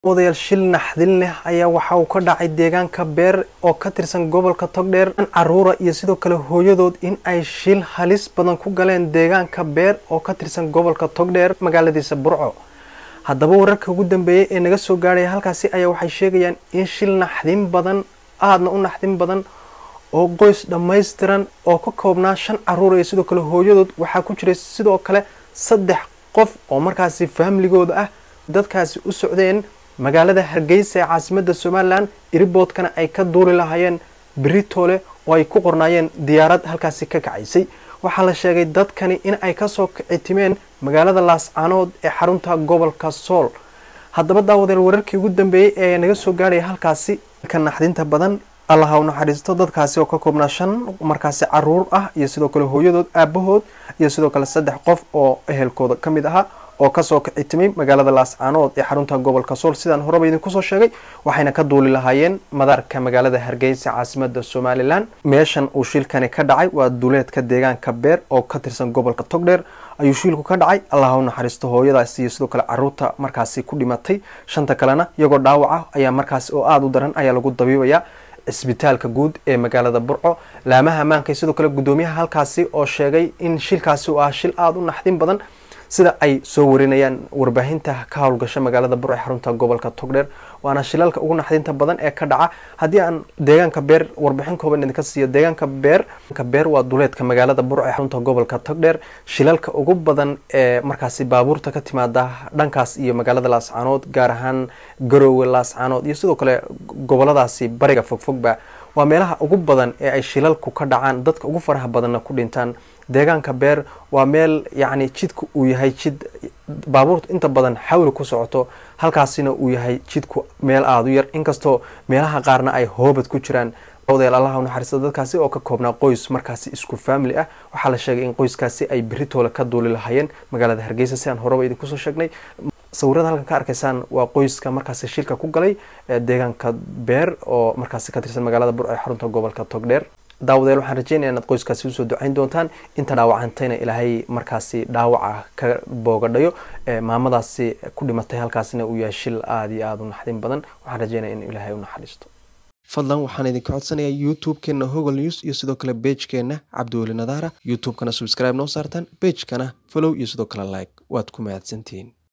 odayaal shil naxdin leh ayaa waxa uu ka dhacay deegaanka beer oo ka tirsan gobolka togdheer an caruura iyo sidoo kale hooyadood in ay shil halis badan ku galeen deegaanka beer oo ka tirsan gobolka togdheer magaaladiisa burco haddaba wararka ugu dambeeyay ee naga soo gaadhaya halkaasi ayaa waxay sheegayaan in shil naxdin badan aadna u naxdin badan oo qoys dhammaystiran oo ka koobnaa shan caruur iyo sidoo kale hooyadood waxaa ku jiray sidoo kale saddex qof oo markaasi faamiligooda ah dadkaasi u socdeen magaalada hargeysa ee caasimada somalilan iriboodkana ay ka duuli lahaayeen beritoole oo ay ku qornaayeen diyaarad halkaasi ka kacaysay waxaa la sheegay dadkani in ay kasoo kicitimeen magaalada laascaanood ee xarunta gobolka sool haddaba daawadeel wararkii ugu dambeeyey ee naga soo gaadhaya halkaasi ka naxdinta badan allaha u naxariisto dadkaasi oo ka koobnaa shan markaasi caruur ah iyo sidoo kale hooyadood aabahood iyo sidoo kale saddex qof oo ehelkooda ka mid ahaa oo kasoo kicitimay magaalada laascaanood ee xarunta gobolka sool sidaan horeba idinkusoo sheegay waxayna ka duuli lahaayeen madaarka magaalada hargeysa caasimada somalilan meeshan uu shilkani ka dhacay waa duuleedka deegaanka beer oo ka tirsan gobolka togdheer ayuu shiilku ka dhacay allaha u naxariisto hooyadaas iyo sidoo kale caruurta markaasi ku dhimatay shanta kalena iyagoo dhaawaca ayaa markaasi oo aada u daran ayaa lagu dabiibayaa cisbitaalka guud ee magaalada burco laamaha ammaanka sidoo kale guddoomiyaha halkaasi oo sheegay in shilkaasi uu ah shil aada u naxdin badan sida ay soo warinayaan warbaahinta ka howlgasha magaalada burco ee xarunta gobolka togdheer waana shilalka ugu naxdinta badan ee ka dhaca haddii aan deegaanka beer warbixin kooban idinka siiyo deegaanka beer beer waa duleedka magaalada burco ee xarunta gobolka togdheer shilalka ugu badan ee markaasi baabuurta ka timaada dhankaas iyo magaalada laascaanood gaar ahaan garoowe laascaanood iyo sidoo kale goboladaasi bariga fogfogba waa meelaha ugu badan ee ay shilalku ka dhacaan dadka ugu faraha badanna ku dhintaan deegaanka beer waa meel yacni jidku uu yahay jid baabuurta inta badan xawli ku socoto halkaasina uu yahay jidku meel aada u yar inkastoo meelaha qaarna ay hoobad ku jiraan odeel allaha u naxariista dadkaasi oo ka koobnaa qoys markaasi isku faamili ah waxaa la sheegay in qoyskaasi ay beritoole ka duuli lahaayeen magaalada hargeysa si aan horeba idinkusoo sheegnay sawirada halkan ka arkaysaan waa qoyska markaasi shilka ku galay deegaanka beer oo markaasi ka tirsan magaalada bur ee xarunta gobolka togdheer daawadeel waxaan rajeynaya inaad qoyskaasi usoo ducayn doontaan inta dhaawacantayna ilaahay markaasi dhaawaca ka boogadhayo maamadaasi ku dhimatay halkaasina uu yahay shil aada iyo aada u naxdin badan waxaan rajeynaya in ilaahay u naxariisto fadlan waxaan idinka codsanayaa youtube-keena hogol news iyo sidoo kale beejkeena cabdiweli nadaara youtube-kana subscribe noo saartaan beejkana follow iyo sidoo kale like waad ku mahadsantihiin